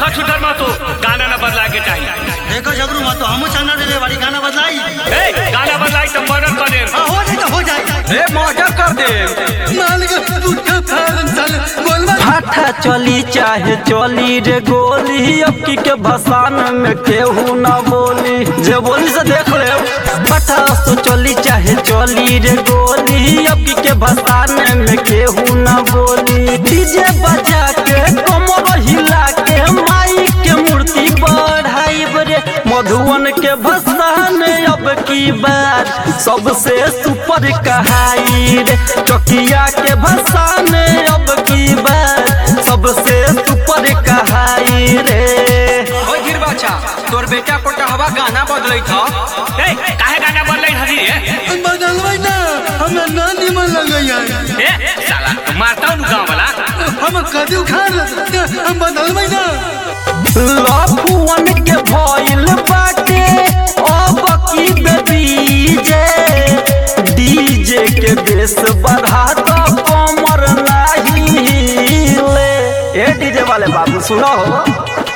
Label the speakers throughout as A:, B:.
A: देखो छुटर मत हो गाना ना बदला के टाइम
B: देखो जबरू मत तो हमू चंदा दे वाली गाना बदलाई
A: ए गाना बदलाई तो मर्डर कर दे
B: हाँ, हो जाए तो हो जाए
C: ए मर्डर कर दे
B: मालिक पुट्ठा फारन साले बोलवा
D: हाथा चली चाहे चली रे गोली अब की के भसान में केहू ना बोली जे बोली से देख ले हाथा तो चली चाहे चली रे गोली अब की के भसान में केहू ना बोली डीजे बजा के कमर हिला के माई के मूर्ति बढ़ाई रे मधुवन के भसान अब की बार सबसे सुपर कहाई रे चकिया के भसान अब की बार सबसे सुपर कहाई रे
C: ओ गिर बच्चा तोर बेटा पोटहवा गाना बदलै था
A: ए काहे गाना बदलाई हजी रे
B: बदलवाई ना हमें ना निमन लगे
A: ए साला मारता हूँ गाँव वाला
B: हम कदी उखाड़ हम बदलवाई ना
D: लफुअन के भइल बाटे अब की डीजे डीजे के बेस बढ़ा तो कमर नाही ले ए डीजे वाले बाबू सुनो हो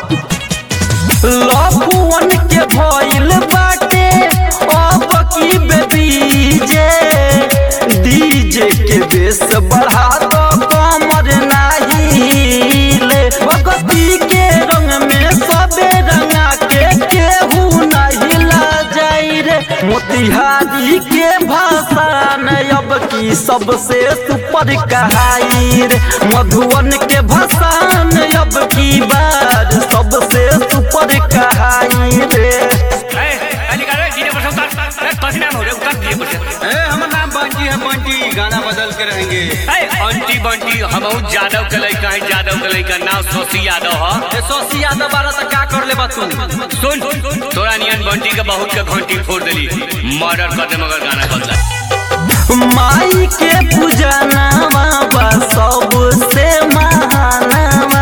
D: लफुअन के भइल बाटे अब की डीजे डीजे के बेस बढ़ा तो कमर नाही ले भगती के रंग में सबे रंगा के केहू नहीं ला जाई रे मोतिहारी के भाषा न अब की सबसे सुपर कहाई रे मधुवन के भाषा न अब की बार सबसे सुपर कहाई रे
A: ए अली का रे डीजे पर उतार ए कसी नाम हो रे उतार डीजे पर
C: ए हमर नाम बंटी है बंटी गाना बदल के रहेंगे
A: ए अंटी बंटी हमहू यादव के लइका है यादव के लइका नाम शशि यादव ह
C: ए सोसी यादव बारा त का कर ले तू
A: सुन तोरा नियन बंटी के बहुत के घंटी फोड़ देली मर्डर कर दे मगर गाना बदला
D: माई के पूजनावा बा सबसे महानवा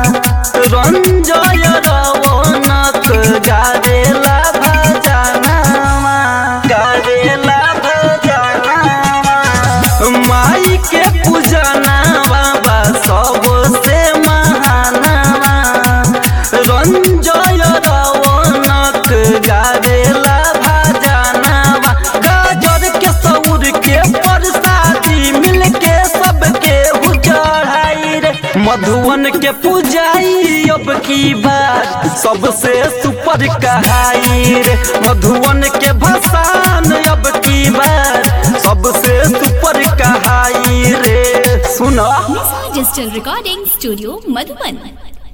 D: रंजय रवनक गारेला भजनवा गारेला भजनवा माई के पूजनावा बा सबसे महानवा रंजय रवनक गारेला भजनवा गाजर के सौर के प्रसादी मिल के सबके चढ़ाई रे मधुवन के पूजाई अब की बात सबसे सुपर कहाई रे मधुवन के भसान अब की बात सबसे सुपर कहाई रे सुना
E: Digital Recording Studio, Madhuban.